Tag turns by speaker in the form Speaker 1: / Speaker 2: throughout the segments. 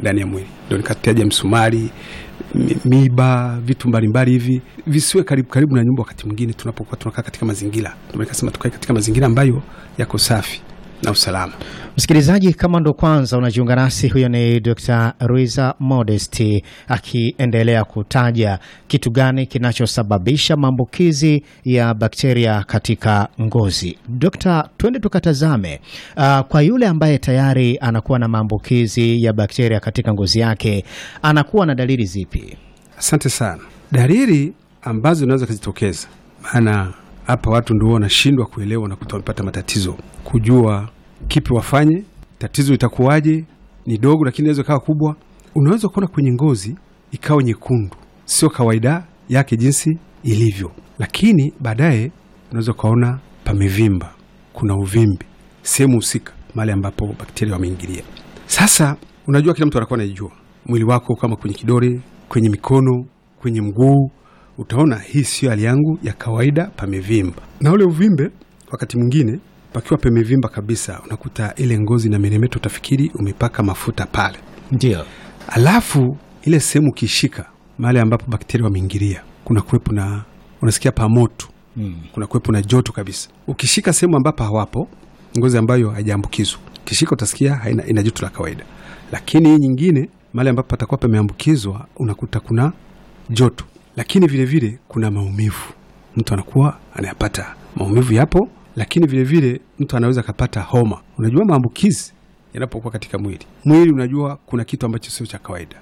Speaker 1: ndani ya mwili. Ndio nikataja msumari, mi- miba, vitu mbalimbali hivi visiwe karibu karibu na nyumba. Wakati mwingine tunapokuwa tunakaa katika mazingira, ndio nikasema tukae katika mazingira ambayo yako safi na usalama.
Speaker 2: Msikilizaji, kama ndo kwanza unajiunga nasi, huyo ni Dr. Ruiza Modest akiendelea kutaja kitu gani kinachosababisha maambukizi ya bakteria katika ngozi. Dr. twende tukatazame, uh, kwa yule ambaye tayari anakuwa na maambukizi ya bakteria katika ngozi yake, anakuwa na dalili zipi?
Speaker 1: Asante sana. Dalili ambazo zinaweza kujitokeza, maana hapa watu ndio wanashindwa kuelewa, na wamepata matatizo kujua kipi wafanye, tatizo itakuwaje. Ni dogo lakini inaweza ikawa kubwa. Unaweza kuona kwenye ngozi ikawa nyekundu, sio kawaida yake jinsi ilivyo, lakini baadaye unaweza ukaona pamevimba, kuna uvimbi sehemu husika, mahali ambapo bakteria wameingilia. Sasa unajua, kila mtu anakuwa anajua mwili wako, kama kwenye kidole, kwenye mikono, kwenye mguu, utaona hii sio hali yangu ya kawaida, pamevimba. Na ule uvimbe wakati mwingine pakiwa pamevimba kabisa, unakuta ile ngozi na meremeta, utafikiri umepaka mafuta pale.
Speaker 2: Ndio.
Speaker 1: Alafu ile sehemu ukishika mahali ambapo bakteria wameingilia, kuna kuwepo na unasikia pamoto
Speaker 2: Mm.
Speaker 1: kuna kuwepo na joto kabisa. Ukishika sehemu ambapo hawapo, ngozi ambayo haijaambukizwa, ukishika utasikia haina, ina joto la kawaida, lakini hii nyingine mahali ambapo patakuwa pameambukizwa unakuta kuna joto, lakini vilevile vile kuna maumivu. Mtu anakuwa anayapata maumivu, yapo, lakini vilevile vile mtu anaweza akapata homa. Unajua maambukizi yanapokuwa katika mwili, mwili unajua kuna kitu ambacho sio cha kawaida,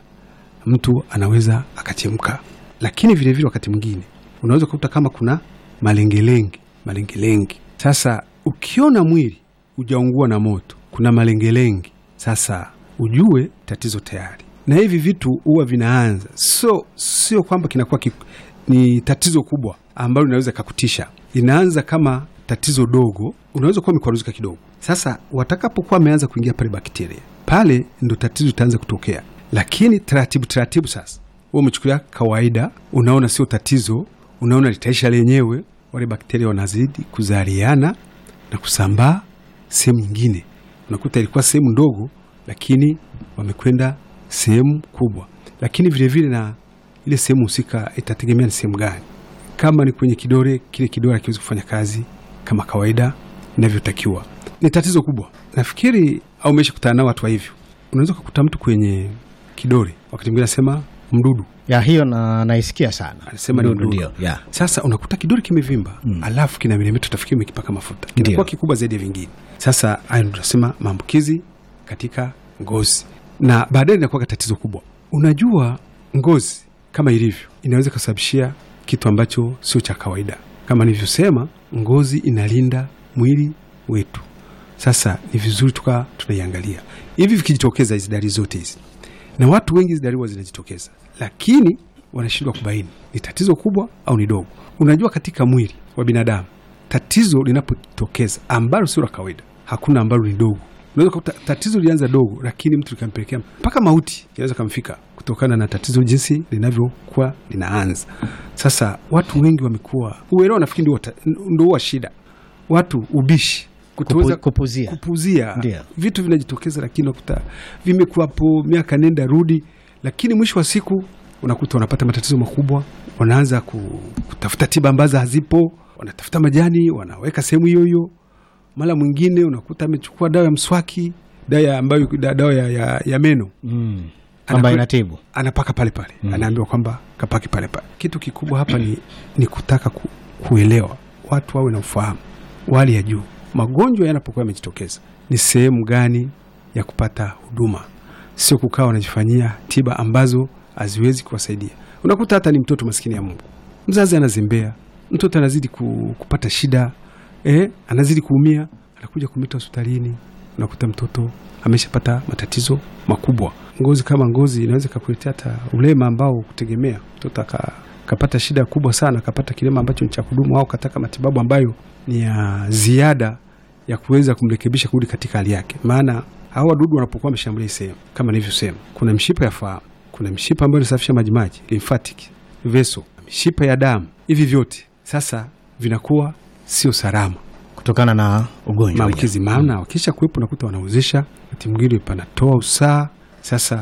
Speaker 1: mtu anaweza akachemka, lakini vilevile vile wakati mwingine unaweza kukuta kama kuna malengelenge malengelenge. Sasa ukiona mwili ujaungua na moto, kuna malengelenge, sasa ujue tatizo tayari. Na hivi vitu huwa vinaanza, so sio kwamba kinakuwa ki, ni tatizo kubwa ambalo linaweza kakutisha. Inaanza kama tatizo dogo, unaweza kuwa umekwaruzika kidogo. Sasa watakapokuwa wameanza kuingia pale bakteria, pale ndo tatizo itaanza kutokea, lakini taratibu taratibu. Sasa wewe umechukulia kawaida, unaona sio tatizo, unaona litaisha lenyewe. Wale bakteria wanazidi kuzaliana na kusambaa sehemu nyingine, unakuta ilikuwa sehemu ndogo, lakini wamekwenda sehemu kubwa. Lakini vilevile vile na ile sehemu husika itategemea ni sehemu gani. Kama ni kwenye kidole, kile kidole hakiwezi kufanya kazi kama kawaida inavyotakiwa. Ni tatizo kubwa. Nafikiri au umesha kutana nao watu wa hivyo, unaweza kukuta mtu kwenye kidole, wakati mwingine anasema mdudu
Speaker 2: Ya hiyo na naisikia sana.
Speaker 1: Anasema ni
Speaker 2: Ndio,
Speaker 1: mdudu.
Speaker 2: ndio, ya.
Speaker 1: Sasa unakuta kidole kimevimba alafu kina milimita, utafikiri umekipaka mafuta, kinakuwa
Speaker 2: Ndio.
Speaker 1: kikubwa zaidi ya vingine. Sasa hayo ndio tunasema maambukizi katika ngozi, na baadaye inakuwa tatizo kubwa. Unajua, ngozi kama ilivyo inaweza kusababishia kitu ambacho sio cha kawaida. Kama nilivyosema, ngozi inalinda mwili wetu. Sasa ni vizuri tukaa tunaiangalia hivi, vikijitokeza hizi dalili zote hizi na watu wengi hizi dalili huwa zinajitokeza, lakini wanashindwa kubaini ni tatizo kubwa au ni dogo. Unajua, katika mwili wa binadamu tatizo linapotokeza ambalo sio la kawaida, hakuna ambalo ni dogo. Unaweza kukuta tatizo lilianza dogo, lakini mtu likampelekea mpaka mauti inaweza kamfika kutokana na tatizo jinsi linavyokuwa linaanza. Sasa watu wengi wamekuwa uelewa, nafikiri ndio ta- ndio huwa shida, watu ubishi kutoweza
Speaker 2: Kupu- kupuzia.
Speaker 1: kupuzia
Speaker 2: Ndio.
Speaker 1: vitu vinajitokeza, lakini unakuta vimekuwapo miaka nenda rudi, lakini mwisho wa siku unakuta wanapata matatizo makubwa, wanaanza ku- kutafuta tiba ambazo hazipo, wanatafuta majani wanaweka sehemu hiyo hiyo. Mara mwingine unakuta amechukua dawa ya mswaki, dawa ya- ambayo da- dawa ya, ya, ya meno
Speaker 2: Mm. Kwamba
Speaker 1: Anakwe-
Speaker 2: inatibu.
Speaker 1: anapaka pale pale anaambiwa kwamba kapaki pale pale. Kitu kikubwa hapa ni, ni kutaka ku, kuelewa watu wawe na ufahamu wa hali ya juu. Magonjwa yanapokuwa yamejitokeza, ni sehemu gani ya kupata huduma, sio kukaa wanajifanyia tiba ambazo haziwezi kuwasaidia. Unakuta hata ni mtoto maskini ya Mungu, mzazi anazembea, mtoto anazidi ku, kupata shida eh, anazidi kuumia, anakuja kumita hospitalini, unakuta mtoto ameshapata matatizo makubwa. Ngozi kama ngozi inaweza kakuletea hata ulema ambao kutegemea mtoto aka kapata shida kubwa sana, kapata kilema ambacho ni cha kudumu, au kataka matibabu ambayo ni ya ziada ya kuweza kumrekebisha kurudi katika hali yake. Maana hao wadudu wanapokuwa wameshambulia hii sehemu, kama nilivyosema, kuna mshipa ya fahamu, kuna mshipa ambayo inasafisha majimaji lymphatic vessel, mishipa ya damu. Hivi vyote sasa vinakuwa sio salama
Speaker 2: Kutokana na ugonjwa.
Speaker 1: maambukizi, maana wakisha kuwepo nakuta wanauzisha, wakati mwingine panatoa usaa. Sasa